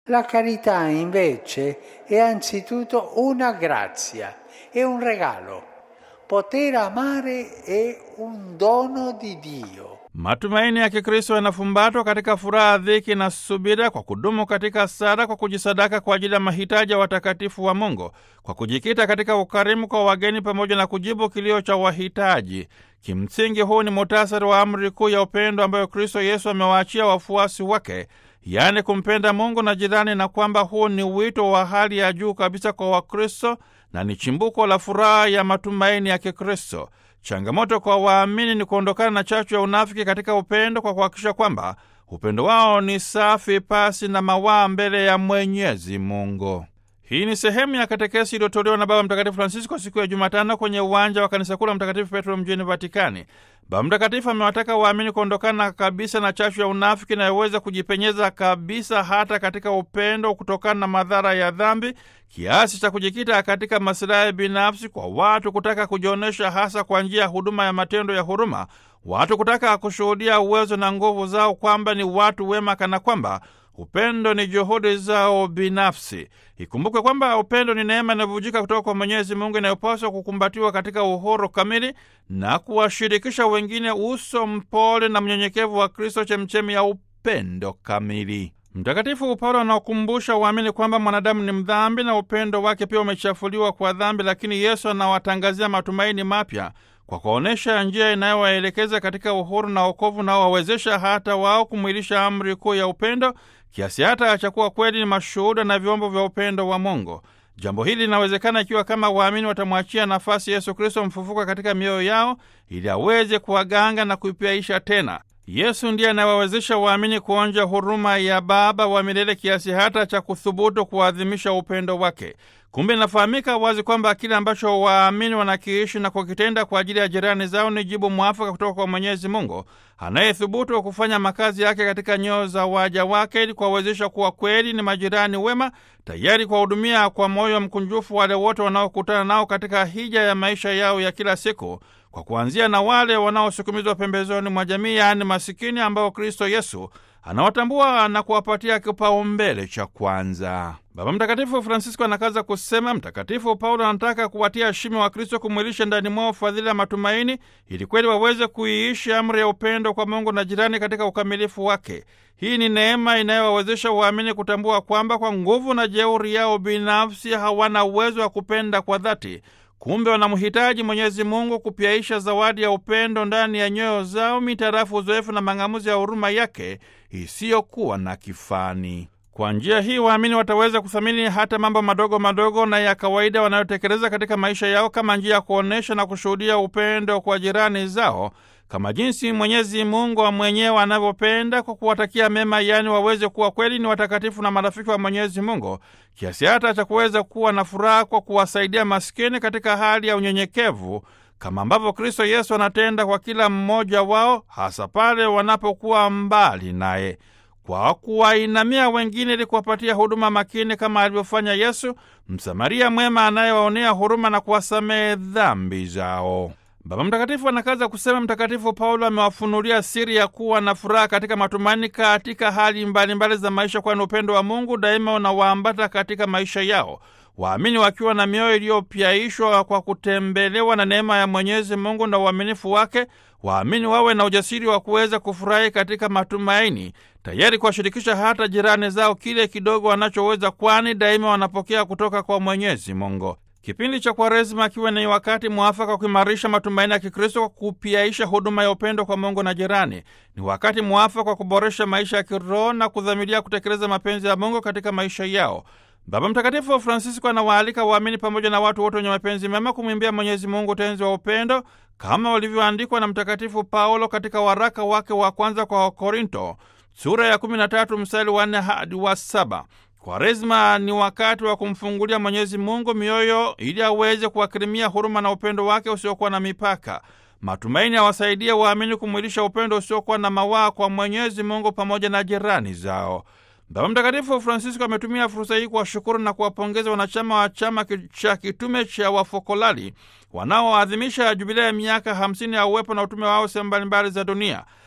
La carità invece è anzitutto una grazia, è un regalo. Poter amare è un dono di Dio. Matumaini ya Kikristo yanafumbatwa katika furaha, dhiki na subira, kwa kudumu katika sala, kwa kujisadaka kwa ajili ya mahitaji ya watakatifu wa Mungu, kwa kujikita katika ukarimu kwa wageni, pamoja na kujibu kilio cha wahitaji. Kimsingi, huu ni muhtasari wa amri kuu ya upendo ambayo Kristo Yesu amewaachia wafuasi wake, yaani kumpenda Mungu na jirani, na kwamba huu ni wito wa hali ya juu kabisa kwa Wakristo na ni chimbuko la furaha ya matumaini ya Kikristo. Changamoto kwa waamini ni kuondokana na chachu ya unafiki katika upendo kwa kuhakikisha kwamba upendo wao ni safi, pasi na mawaa mbele ya Mwenyezi Mungu. Hii ni sehemu ya katekesi iliyotolewa na Baba Mtakatifu Francisco siku ya Jumatano kwenye uwanja wa kanisa kuu la Mtakatifu Petro mjini Vatikani. Baba Mtakatifu amewataka waamini kuondokana kabisa na chachu ya unafiki inayoweza kujipenyeza kabisa hata katika upendo kutokana na madhara ya dhambi, kiasi cha kujikita katika masilahi binafsi, kwa watu kutaka kujionyesha hasa kwa njia ya huduma ya matendo ya huruma, watu kutaka kushuhudia uwezo na nguvu zao kwamba ni watu wema, kana kwamba upendo ni juhudi zao binafsi. Ikumbukwe kwamba upendo ni neema inayovujika kutoka kwa Mwenyezi Mungu inayopaswa kukumbatiwa katika uhuru kamili na kuwashirikisha wengine uso mpole na mnyenyekevu wa Kristo, chemchemi ya upendo kamili. Mtakatifu Paulo anawakumbusha waamini kwamba mwanadamu ni mdhambi na upendo wake pia umechafuliwa kwa dhambi, lakini Yesu anawatangazia matumaini mapya kwa kuonyesha njia inayowaelekeza katika uhuru na wokovu unaowawezesha hata wao kumwilisha amri kuu ya upendo kiasi hata cha kuwa kweli ni mashuhuda na vyombo vya upendo wa Mungu. Jambo hili linawezekana ikiwa kama waamini watamwachia nafasi Yesu Kristo mfufuka katika mioyo yao ili aweze kuwaganga na kuipiaisha tena. Yesu ndiye anayewawezesha waamini kuonja huruma ya Baba wa milele kiasi hata cha kuthubutu kuadhimisha upendo wake. Kumbe inafahamika wazi kwamba kile ambacho waamini wanakiishi na kukitenda kwa ajili ya jirani zao ni jibu mwafaka kutoka kwa Mwenyezi Mungu anayethubutu kufanya makazi yake katika nyoyo za waja wake ili kuwawezesha kuwa kweli ni majirani wema, tayari kuwahudumia kwa moyo mkunjufu wale wote wanaokutana nao katika hija ya maisha yao ya kila siku, kwa kuanzia na wale wanaosukumizwa pembezoni mwa jamii, yaani masikini, ambao Kristo Yesu anawatambua na kuwapatia kipaumbele cha kwanza. Baba Mtakatifu Francisco anakaza kusema, Mtakatifu Paulo anataka kuwatia shime wa Kristo, kumwilisha ndani mwao fadhila ya matumaini, ili kweli waweze kuiishi amri ya upendo kwa Mungu na jirani katika ukamilifu wake. Hii ni neema inayowawezesha waamini kutambua kwamba kwa nguvu na jeuri yao binafsi hawana uwezo wa kupenda kwa dhati. Kumbe wanamhitaji Mwenyezi Mungu kupyaisha zawadi ya upendo ndani ya nyoyo zao mitarafu uzoefu na mang'amuzi ya huruma yake isiyokuwa na kifani. Kwa njia hii waamini wataweza kuthamini hata mambo madogo madogo na ya kawaida wanayotekeleza katika maisha yao kama njia ya kuonyesha na kushuhudia upendo kwa jirani zao kama jinsi Mwenyezi Mungu mwenyewe anavyopenda kwa kuwatakia mema, yaani waweze kuwa kweli ni watakatifu na marafiki wa Mwenyezi Mungu, kiasi hata cha kuweza kuwa na furaha kwa kuwasaidia maskini katika hali ya unyenyekevu, kama ambavyo Kristo Yesu anatenda kwa kila mmoja wao, hasa pale wanapokuwa mbali naye, kwa kuwainamia wengine ili kuwapatia huduma makini, kama alivyofanya Yesu, Msamaria mwema anayewaonea huruma na kuwasamehe dhambi zao. Baba Mtakatifu anakaza kusema, Mtakatifu Paulo amewafunulia siri ya kuwa na furaha katika matumaini katika hali mbalimbali mbali za maisha, kwani upendo wa Mungu daima unawaambata katika maisha yao. Waamini wakiwa na mioyo iliyopyaishwa kwa kutembelewa na neema ya Mwenyezi Mungu na uaminifu wake, waamini wawe na ujasiri wa kuweza kufurahi katika matumaini, tayari kuwashirikisha hata jirani zao kile kidogo wanachoweza, kwani daima wanapokea kutoka kwa Mwenyezi Mungu. Kipindi cha Kwaresima akiwa ni wakati mwafaka wa kuimarisha matumaini ya Kikristo kwa kupiaisha huduma ya upendo kwa Mungu na jirani. Ni wakati mwafaka wa kuboresha maisha ya kiroho na kudhamiria kutekeleza mapenzi ya Mungu katika maisha yao. Baba Mtakatifu Francisco anawaalika waamini pamoja na watu wote wenye mapenzi mema kumwimbia Mwenyezi Mungu utenzi wa upendo kama walivyoandikwa na Mtakatifu Paulo katika waraka wake wa kwanza kwa Wakorinto sura ya 13 mstari wa 4 hadi wa 7. Kwaresma ni wakati wa kumfungulia Mwenyezi Mungu mioyo ili aweze kuwakirimia huruma na upendo wake usiokuwa na mipaka. Matumaini awasaidie waamini kumwilisha upendo usiokuwa na mawaa kwa Mwenyezi Mungu pamoja na jirani zao. Baba Mtakatifu Francisco ametumia fursa hii kuwashukuru na kuwapongeza wanachama wa chama cha kitume cha Wafokolali wanaoadhimisha jubilea ya miaka 50 ya uwepo na utume wao sehemu mbalimbali za dunia.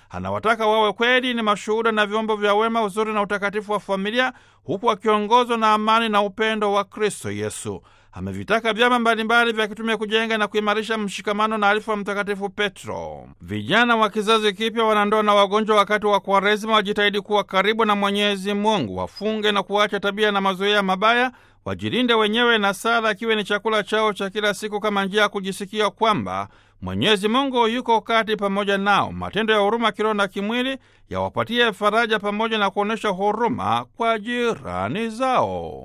Anawataka wawe kweli ni mashuhuda na vyombo vya wema, uzuri na utakatifu wa familia, huku wakiongozwa na amani na upendo wa Kristo Yesu. Amevitaka vyama mbalimbali vya kitume kujenga na kuimarisha mshikamano na alifu wa Mtakatifu Petro. Vijana wa kizazi kipya, wanandoa na wagonjwa, wakati wa Kwaresima wajitahidi kuwa karibu na Mwenyezi Mungu, wafunge na kuacha tabia na mazoea mabaya, wajilinde wenyewe na sala akiwe ni chakula chao cha kila siku, kama njia ya kujisikia kwamba Mwenyezi Mungu yuko kati pamoja nao. Matendo ya huruma kiroho na kimwili yawapatie faraja pamoja na kuonyesha huruma kwa jirani zao.